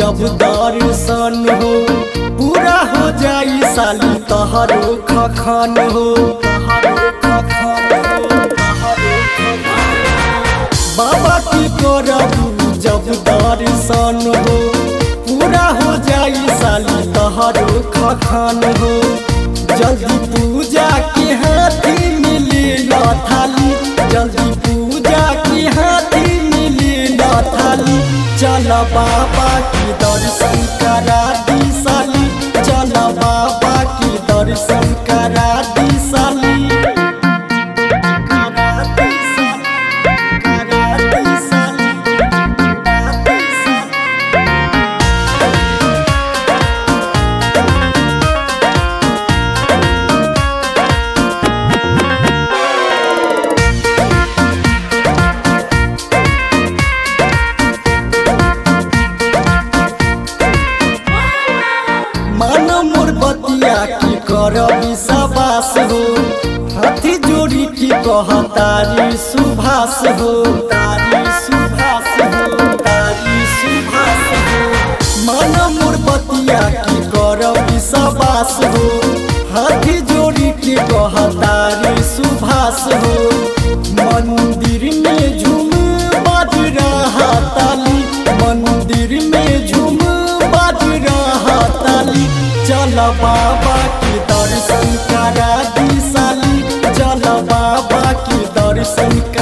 जब दर्शन हो पूरा हो जाई साली तहरो खखन हो तहरो खखन हो, तहरो खखन हो। बाबा की करबू जब दर्शन हो पूरा हो जाई साली तहरो खखन हो जल्दी पूजा के हाथी मिली न थाली जल्दी पूजा के हाथी मिली न थाली चल बाबा की दर्शन करा दी साली चल बाबा की दर्शन करा दी साली करा दी साली, करा दी साली, करा दी साली। मन मोर बतिया की कर विश्वास हो हाथी जोड़ी की कह तारी सुभाष हो तारी सुभाष हो तारी सुभाष हो मन मोर बतिया की कर विश्वास हो हाथी जोड़ी की कह तारी सुभाष हो मंदिर में झूम बाज रहा ताली मंदिर में झूम बाज रहा ताली चल बाबा की दर्शन करा दी साली चल बाबा की दर्शन